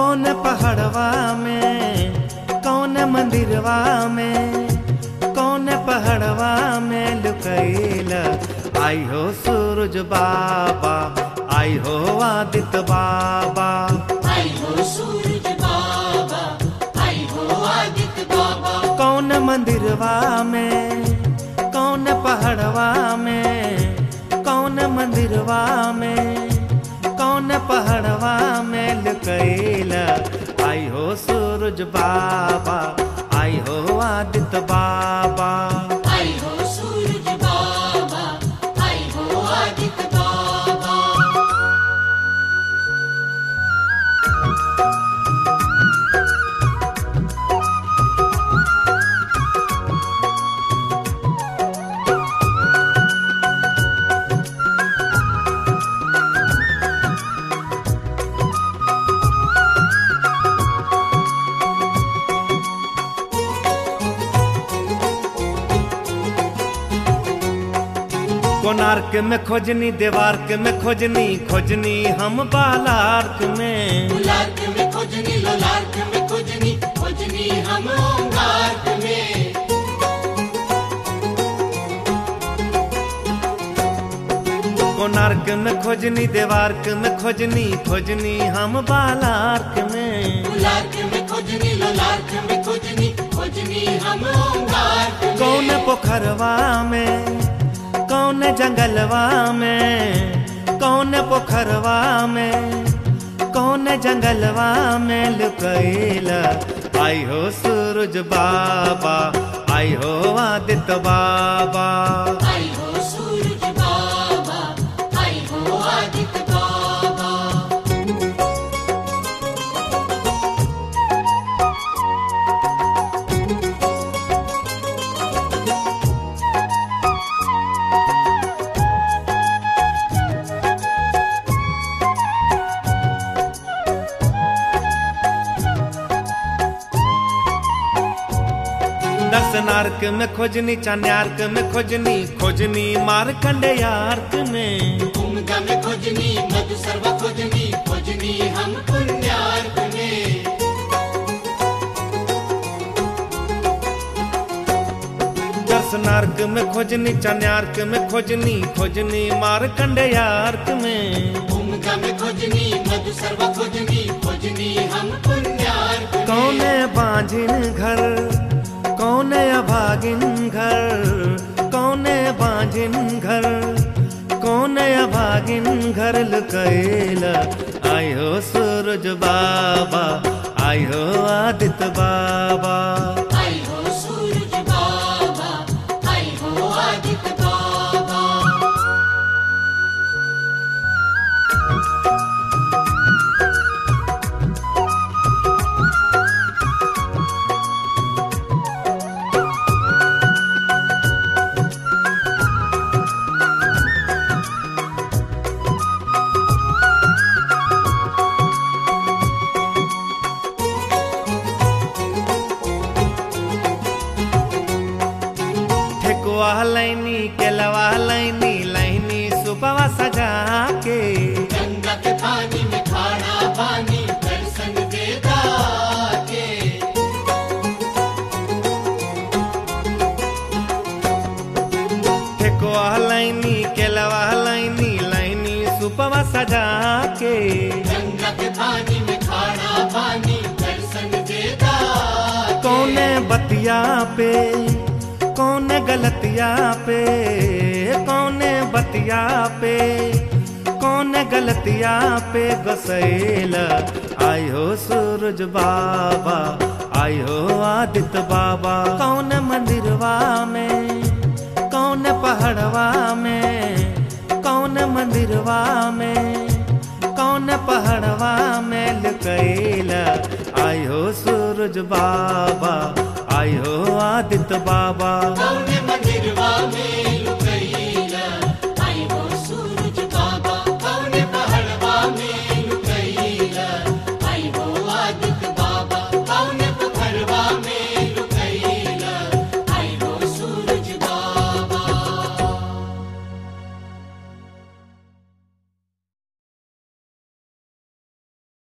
कौन पहाड़वा में कौन मंदिरवा में कौन पहाड़वा में लुकैला आई हो सूरज बाबा आई हो आदित्य बाबा आई हो सूरज बाबा आई हो आदित्य बाबा कौन मंदिरवा में कौन पहाड़वा में कौन मंदिरवा में कौन पहाड़वा में लुकैला आई हो सूरज बाबा आई हो आदित्य बाबा आई हो सूरज बाबा आई हो आदित्य बाबा कोणार्क में खोजनी देवार्क में खोजनी खोजनी हम बालार्क में लार्क में खोजनी लोलार्क में खोजनी खोजनी हम ओंगार्क में कोणार्क में खोजनी देवार्क में खोजनी खोजनी हम बालार्क में लार्क में खोजनी लोलार्क में खोजनी खोजनी हम ओंगार्क में कौन पोखरवा में कौन जंगलवा में कौन पोखरवा में कौन जंगलवा में लुकैला आई हो सूरज बाबा आई हो आदित्य बाबा आई हो सूरज बाबा आई हो आदित्य बाबा दर्शनार्क में खोजनी चान्यार्क में खोजनी खोजनी मारकंडेयार्क में भूमिका में खोजनी मधु सर्व खोजनी खोजनी हम पुण्यार्क में दर्शनार्क में खोजनी चान्यार्क में खोजनी खोजनी मारकंडेयार्क में भूमिका में खोजनी मधु सर्व खोजनी खोजनी हम पुण्यार्क में कौन बांझिन घर कौन अभागिन घर कौन बांझिन घर कौन अभागिन घर लुकैला आई हो सूरज बाबा आई हो आदित्य बाबा आई हो सूरज बाबा आई हो आदित्य बाबा ठेकुआ लैनी केलवा लैनी लैनी सुपवा सजा के गंगा के पानी में खाना पानी दर्शन देता के ठेकुआ लैनी केलवा लैनी लैनी सुपवा सजा के गंगा के पानी में खाना पानी दर्शन देता के कौने बतिया पे कौने गलतिया पे कौने बतिया पे कौने गलतिया पे गसैला आई हो सूरज बाबा आई हो आदित्य बाबा कौन मंदिरवा में कौन पहाड़वा में कौन मंदिरवा में कौन पहाड़वा में लुकैला आई हो सूरज बाबा आई हो आदित्य बाबा कौन